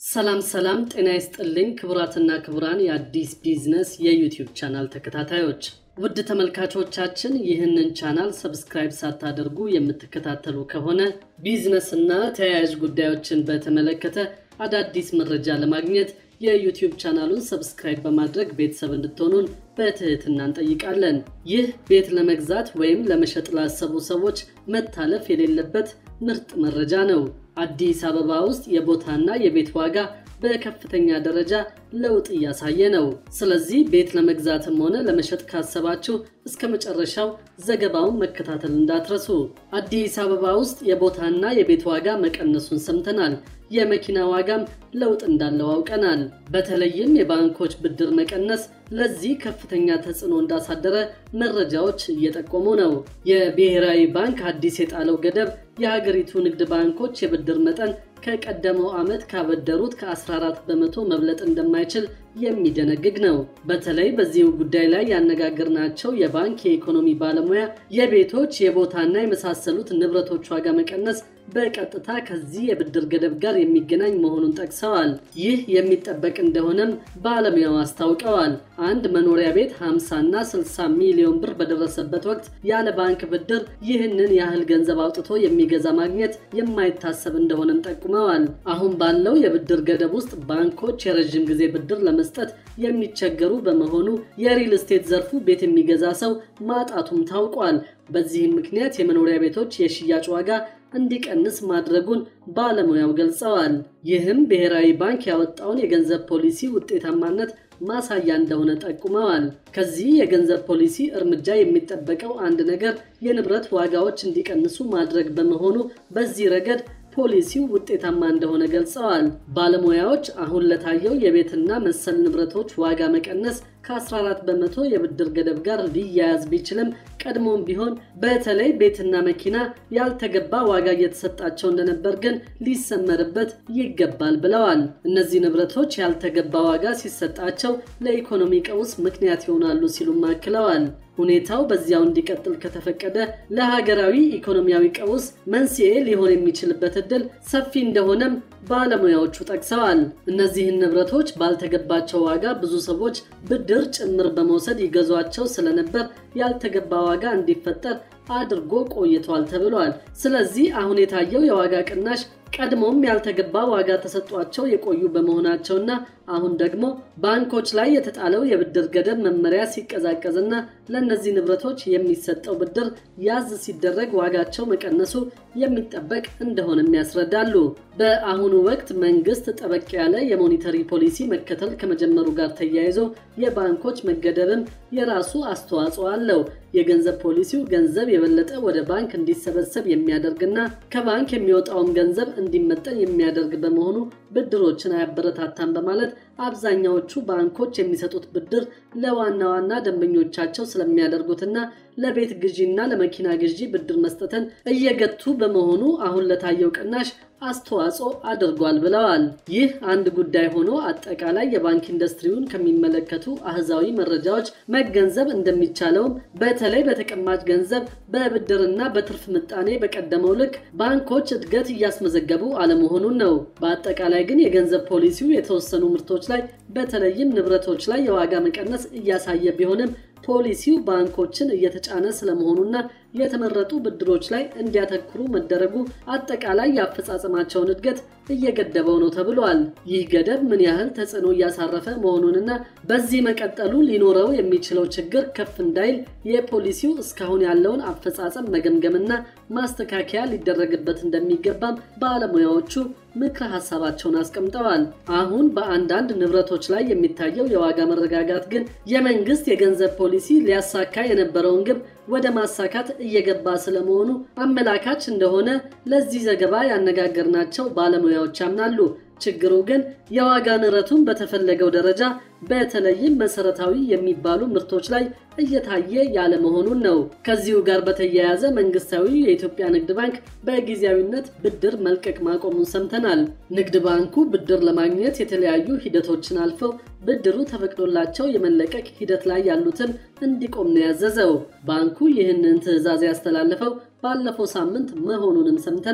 ሰላም ሰላም፣ ጤና ይስጥልኝ ክቡራትና ክቡራን የአዲስ ቢዝነስ የዩቲዩብ ቻናል ተከታታዮች ውድ ተመልካቾቻችን ይህንን ቻናል ሰብስክራይብ ሳታደርጉ የምትከታተሉ ከሆነ ቢዝነስና ተያያዥ ጉዳዮችን በተመለከተ አዳዲስ መረጃ ለማግኘት የዩቲዩብ ቻናሉን ሰብስክራይብ በማድረግ ቤተሰብ እንድትሆኑን በትህትና እንጠይቃለን። ይህ ቤት ለመግዛት ወይም ለመሸጥ ላሰቡ ሰዎች መታለፍ የሌለበት ምርጥ መረጃ ነው። አዲስ አበባ ውስጥ የቦታና የቤት ዋጋ በከፍተኛ ደረጃ ለውጥ እያሳየ ነው። ስለዚህ ቤት ለመግዛትም ሆነ ለመሸጥ ካሰባችሁ እስከ መጨረሻው ዘገባውን መከታተል እንዳትረሱ። አዲስ አበባ ውስጥ የቦታና የቤት ዋጋ መቀነሱን ሰምተናል። የመኪና ዋጋም ለውጥ እንዳለው አውቀናል። በተለይም የባንኮች ብድር መቀነስ ለዚህ ከፍተኛ ተጽዕኖ እንዳሳደረ መረጃዎች እየጠቆሙ ነው። የብሔራዊ ባንክ አዲስ የጣለው ገደብ የሀገሪቱ ንግድ ባንኮች የብድር መጠን ከቀደመው ዓመት ካበደሩት ከ14 በመቶ መብለጥ እንደማይችል የሚደነግግ ነው። በተለይ በዚሁ ጉዳይ ላይ ያነጋገርናቸው የባንክ የኢኮኖሚ ባለሙያ የቤቶች የቦታና የመሳሰሉት ንብረቶች ዋጋ መቀነስ በቀጥታ ከዚህ የብድር ገደብ ጋር የሚገናኝ መሆኑን ጠቅሰዋል። ይህ የሚጠበቅ እንደሆነም ባለሙያው አስታውቀዋል። አንድ መኖሪያ ቤት 50 እና 60 ሚሊዮን ብር በደረሰበት ወቅት ያለ ባንክ ብድር ይህንን ያህል ገንዘብ አውጥቶ የሚገዛ ማግኘት የማይታሰብ እንደሆነም ጠቁመዋል። አሁን ባለው የብድር ገደብ ውስጥ ባንኮች የረዥም ጊዜ ብድር ለመስጠት የሚቸገሩ በመሆኑ የሪል ስቴት ዘርፉ ቤት የሚገዛ ሰው ማጣቱም ታውቋል። በዚህም ምክንያት የመኖሪያ ቤቶች የሽያጭ ዋጋ እንዲቀንስ ማድረጉን ባለሙያው ገልጸዋል። ይህም ብሔራዊ ባንክ ያወጣውን የገንዘብ ፖሊሲ ውጤታማነት ማሳያ እንደሆነ ጠቁመዋል። ከዚህ የገንዘብ ፖሊሲ እርምጃ የሚጠበቀው አንድ ነገር የንብረት ዋጋዎች እንዲቀንሱ ማድረግ በመሆኑ በዚህ ረገድ ፖሊሲው ውጤታማ እንደሆነ ገልጸዋል። ባለሙያዎች አሁን ለታየው የቤትና መሰል ንብረቶች ዋጋ መቀነስ ከ14 በመቶ የብድር ገደብ ጋር ሊያያዝ ቢችልም ቀድሞም ቢሆን በተለይ ቤትና መኪና ያልተገባ ዋጋ እየተሰጣቸው እንደነበር ግን ሊሰመርበት ይገባል ብለዋል። እነዚህ ንብረቶች ያልተገባ ዋጋ ሲሰጣቸው ለኢኮኖሚ ቀውስ ምክንያት ይሆናሉ ሲሉም አክለዋል። ሁኔታው በዚያው እንዲቀጥል ከተፈቀደ ለሀገራዊ ኢኮኖሚያዊ ቀውስ መንስኤ ሊሆን የሚችልበት ዕድል ሰፊ እንደሆነም ባለሙያዎቹ ጠቅሰዋል። እነዚህን ንብረቶች ባልተገባቸው ዋጋ ብዙ ሰዎች ብድር ጭምር በመውሰድ ይገዟቸው ስለነበር ያልተገባ ዋጋ እንዲፈጠር አድርጎ ቆይቷል ተብሏል። ስለዚህ አሁን የታየው የዋጋ ቅናሽ ቀድሞም ያልተገባ ዋጋ ተሰጧቸው የቆዩ በመሆናቸውና አሁን ደግሞ ባንኮች ላይ የተጣለው የብድር ገደብ መመሪያ ሲቀዛቀዝና ለእነዚህ ንብረቶች የሚሰጠው ብድር ያዝ ሲደረግ ዋጋቸው መቀነሱ የሚጠበቅ እንደሆነም ያስረዳሉ። በአሁኑ ወቅት መንግስት ጠበቅ ያለ የሞኒተሪ ፖሊሲ መከተል ከመጀመሩ ጋር ተያይዞ የባንኮች መገደብም የራሱ አስተዋጽኦ አለው። የገንዘብ ፖሊሲው ገንዘብ የበለጠ ወደ ባንክ እንዲሰበሰብ የሚያደርግና ከባንክ የሚወጣውን ገንዘብ እንዲመጠን የሚያደርግ በመሆኑ ብድሮችን አያበረታታም በማለት አብዛኛዎቹ ባንኮች የሚሰጡት ብድር ለዋና ዋና ደንበኞቻቸው ስለሚያደርጉትና ለቤት ግዢና ለመኪና ግዢ ብድር መስጠትን እየገቱ በመሆኑ አሁን ለታየው ቅናሽ አስተዋጽኦ አድርጓል ብለዋል። ይህ አንድ ጉዳይ ሆኖ አጠቃላይ የባንክ ኢንዱስትሪውን ከሚመለከቱ አህዛዊ መረጃዎች መገንዘብ እንደሚቻለውም በተለይ በተቀማጭ ገንዘብ በብድርና በትርፍ ምጣኔ በቀደመው ልክ ባንኮች እድገት እያስመዘገቡ አለመሆኑን ነው። በአጠቃላይ ግን የገንዘብ ፖሊሲው የተወሰኑ ምርቶች ላይ በተለይም ንብረቶች ላይ የዋጋ መቀነስ እያሳየ ቢሆንም ፖሊሲው ባንኮችን እየተጫነ ስለመሆኑና የተመረጡ ብድሮች ላይ እንዲያተኩሩ መደረጉ አጠቃላይ የአፈጻጸማቸውን እድገት እየገደበው ነው ተብሏል። ይህ ገደብ ምን ያህል ተጽዕኖ እያሳረፈ መሆኑንና በዚህ መቀጠሉ ሊኖረው የሚችለው ችግር ከፍ እንዳይል የፖሊሲው እስካሁን ያለውን አፈጻጸም መገምገምና ማስተካከያ ሊደረግበት እንደሚገባም ባለሙያዎቹ ምክረ ሀሳባቸውን አስቀምጠዋል። አሁን በአንዳንድ ንብረቶች ላይ የሚታየው የዋጋ መረጋጋት ግን የመንግስት የገንዘብ ፖሊሲ ሊያሳካ የነበረውን ግብ ወደ ማሳካት እየገባ ስለመሆኑ አመላካች እንደሆነ ለዚህ ዘገባ ያነጋገርናቸው ባለሙያዎች ያምናሉ። ችግሩ ግን የዋጋ ንረቱን በተፈለገው ደረጃ በተለይም መሰረታዊ የሚባሉ ምርቶች ላይ እየታየ ያለመሆኑን ነው። ከዚሁ ጋር በተያያዘ መንግስታዊ የኢትዮጵያ ንግድ ባንክ በጊዜያዊነት ብድር መልቀቅ ማቆሙን ሰምተናል። ንግድ ባንኩ ብድር ለማግኘት የተለያዩ ሂደቶችን አልፈው ብድሩ ተፈቅዶላቸው የመለቀቅ ሂደት ላይ ያሉትን እንዲቆም ነው ያዘዘው። ባንኩ ይህንን ትዕዛዝ ያስተላለፈው ባለፈው ሳምንት መሆኑንም ሰምተናል።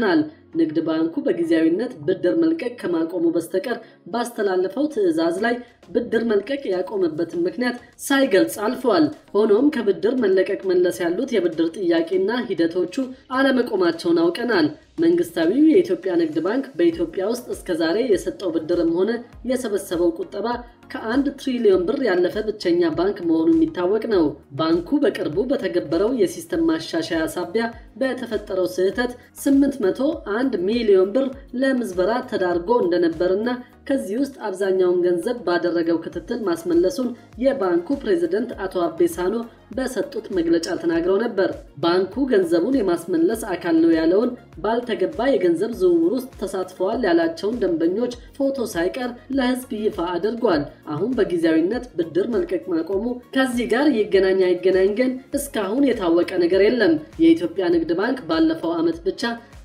ንግድ ባንኩ በጊዜያዊነት ብድር መልቀቅ ከማቆሙ በስተቀር ባስተላለፈው ትዕዛዝ ላይ ብድር መልቀቅ ያቆመበትን ምክንያት ሳይገልጽ አልፈዋል። ሆኖም ከብድር መለቀቅ መለስ ያሉት የብድር ጥያቄና ሂደቶቹ አለመቆማቸውን አውቀናል። መንግስታዊው የኢትዮጵያ ንግድ ባንክ በኢትዮጵያ ውስጥ እስከዛሬ የሰጠው ብድርም ሆነ የሰበሰበው ቁጠባ ከአንድ ትሪሊዮን ብር ያለፈ ብቸኛ ባንክ መሆኑ የሚታወቅ ነው። ባንኩ በቅርቡ በተገበረው የሲስተም ማሻሻያ ሳቢያ በተፈጠረው ስህተት 801 ሚሊዮን ብር ለምዝበራ ተዳርጎ እንደነበርና ከዚህ ውስጥ አብዛኛውን ገንዘብ ባደረገው ክትትል ማስመለሱን የባንኩ ፕሬዝደንት አቶ አቤሳኖ በሰጡት መግለጫ ተናግረው ነበር። ባንኩ ገንዘቡን የማስመለስ አካል ነው ያለውን ባልተገባ የገንዘብ ዝውውር ውስጥ ተሳትፈዋል ያላቸውን ደንበኞች ፎቶ ሳይቀር ለሕዝብ ይፋ አድርጓል። አሁን በጊዜያዊነት ብድር መልቀቅ ማቆሙ ከዚህ ጋር ይገናኝ አይገናኝ ግን እስካሁን የታወቀ ነገር የለም። የኢትዮጵያ ንግድ ባንክ ባለፈው ዓመት ብቻ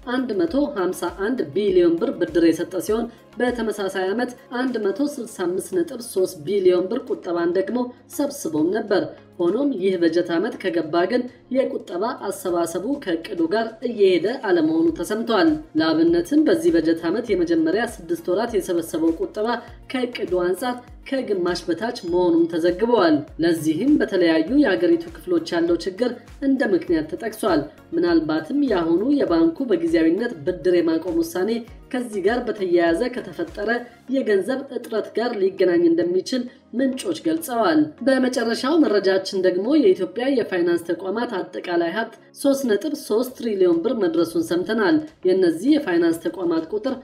151 ቢሊዮን ብር ብድር የሰጠ ሲሆን በተመሳሳይ ዓመት 165.3 ቢሊዮን ብር ቁጠባን ደግሞ ሰብስቦም ነበር። ሆኖም ይህ በጀት ዓመት ከገባ ግን የቁጠባ አሰባሰቡ ከእቅዱ ጋር እየሄደ አለመሆኑ ተሰምቷል። ለአብነትም በዚህ በጀት ዓመት የመጀመሪያ ስድስት ወራት የሰበሰበው ቁጠባ ከእቅዱ አንጻር ከግማሽ በታች መሆኑም ተዘግበዋል። ለዚህም በተለያዩ የአገሪቱ ክፍሎች ያለው ችግር እንደ ምክንያት ተጠቅሷል። ምናልባትም የአሁኑ የባንኩ በጊዜያዊነት ብድር የማቆም ውሳኔ ከዚህ ጋር በተያያዘ ከተፈጠረ የገንዘብ እጥረት ጋር ሊገናኝ እንደሚችል ምንጮች ገልጸዋል። በመጨረሻው መረጃችን ደግሞ የኢትዮጵያ የፋይናንስ ተቋማት አጠቃላይ ሀብት 3.3 ትሪሊዮን ብር መድረሱን ሰምተናል። የእነዚህ የፋይናንስ ተቋማት ቁጥር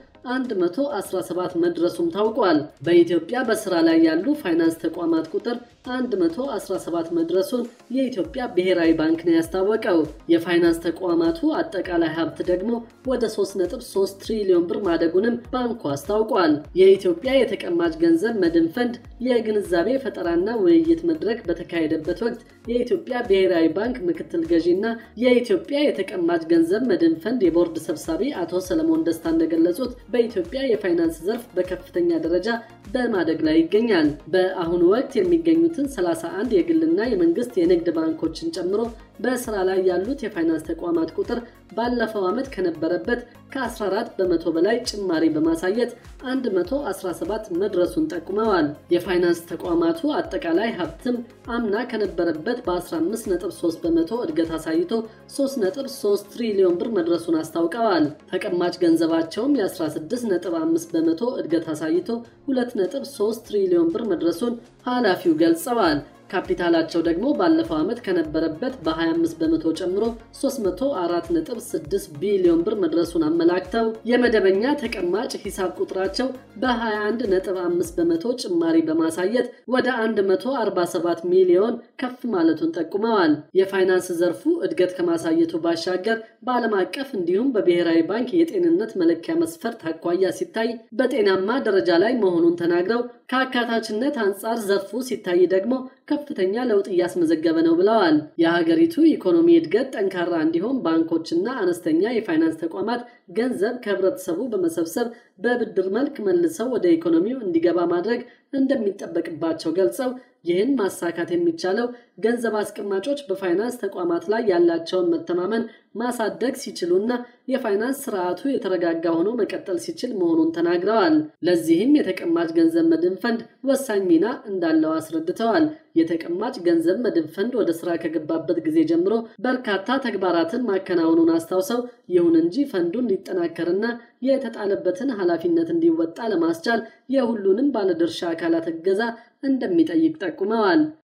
117 መድረሱም ታውቋል። በኢትዮጵያ በስራ ላይ ያሉ ፋይናንስ ተቋማት ቁጥር 117 መድረሱን የኢትዮጵያ ብሔራዊ ባንክ ነው ያስታወቀው። የፋይናንስ ተቋማቱ አጠቃላይ ሀብት ደግሞ ወደ 3.3 ትሪሊዮን ብር ማደጉንም ባንኩ አስታውቋል። የኢትዮጵያ የተቀማጭ ገንዘብ መድን ፈንድ የግንዛቤ ፈጠራና ውይይት መድረክ በተካሄደበት ወቅት የኢትዮጵያ ብሔራዊ ባንክ ምክትል ገዢና የኢትዮጵያ የተቀማጭ ገንዘብ መድን ፈንድ የቦርድ ሰብሳቢ አቶ ሰለሞን ደስታ እንደገለጹት በኢትዮጵያ የፋይናንስ ዘርፍ በከፍተኛ ደረጃ በማደግ ላይ ይገኛል። በአሁኑ ወቅት የሚገኙትን 31 የግልና የመንግስት የንግድ ባንኮችን ጨምሮ በስራ ላይ ያሉት የፋይናንስ ተቋማት ቁጥር ባለፈው ዓመት ከነበረበት ከ14 በመቶ በላይ ጭማሪ በማሳየት 117 መድረሱን ጠቁመዋል። የፋይናንስ ተቋማቱ አጠቃላይ ሀብትም አምና ከነበረበት በ15.3 በመቶ እድገት አሳይቶ 3.3 ትሪሊዮን ብር መድረሱን አስታውቀዋል። ተቀማጭ ገንዘባቸውም የ16.5 በመቶ እድገት አሳይቶ 2.3 ትሪሊዮን ብር መድረሱን ኃላፊው ገልጸዋል። ካፒታላቸው ደግሞ ባለፈው ዓመት ከነበረበት በ25 በመቶ ጨምሮ 304.6 ቢሊዮን ብር መድረሱን አመላክተው የመደበኛ ተቀማጭ ሂሳብ ቁጥራቸው በ21.5 በመቶ ጭማሪ በማሳየት ወደ 147 ሚሊዮን ከፍ ማለቱን ጠቁመዋል። የፋይናንስ ዘርፉ እድገት ከማሳየቱ ባሻገር በዓለም አቀፍ እንዲሁም በብሔራዊ ባንክ የጤንነት መለኪያ መስፈርት አኳያ ሲታይ በጤናማ ደረጃ ላይ መሆኑን ተናግረው ከአካታችነት አንጻር ዘርፉ ሲታይ ደግሞ ከፍተኛ ለውጥ እያስመዘገበ ነው ብለዋል። የሀገሪቱ ኢኮኖሚ እድገት ጠንካራ እንዲሆን ባንኮችና አነስተኛ የፋይናንስ ተቋማት ገንዘብ ከህብረተሰቡ በመሰብሰብ በብድር መልክ መልሰው ወደ ኢኮኖሚው እንዲገባ ማድረግ እንደሚጠበቅባቸው ገልጸው ይህን ማሳካት የሚቻለው ገንዘብ አስቀማጮች በፋይናንስ ተቋማት ላይ ያላቸውን መተማመን ማሳደግ ሲችሉና የፋይናንስ ስርዓቱ የተረጋጋ ሆኖ መቀጠል ሲችል መሆኑን ተናግረዋል። ለዚህም የተቀማጭ ገንዘብ መድን ፈንድ ወሳኝ ሚና እንዳለው አስረድተዋል። የተቀማጭ ገንዘብ መድን ፈንድ ወደ ስራ ከገባበት ጊዜ ጀምሮ በርካታ ተግባራትን ማከናወኑን አስታውሰው ይሁን እንጂ ፈንዱ እንዲጠናከርና የተጣለበትን ኃላፊነት እንዲወጣ ለማስቻል የሁሉንም ባለድርሻ አካላት እገዛ እንደሚጠይቅ ጠቁመዋል።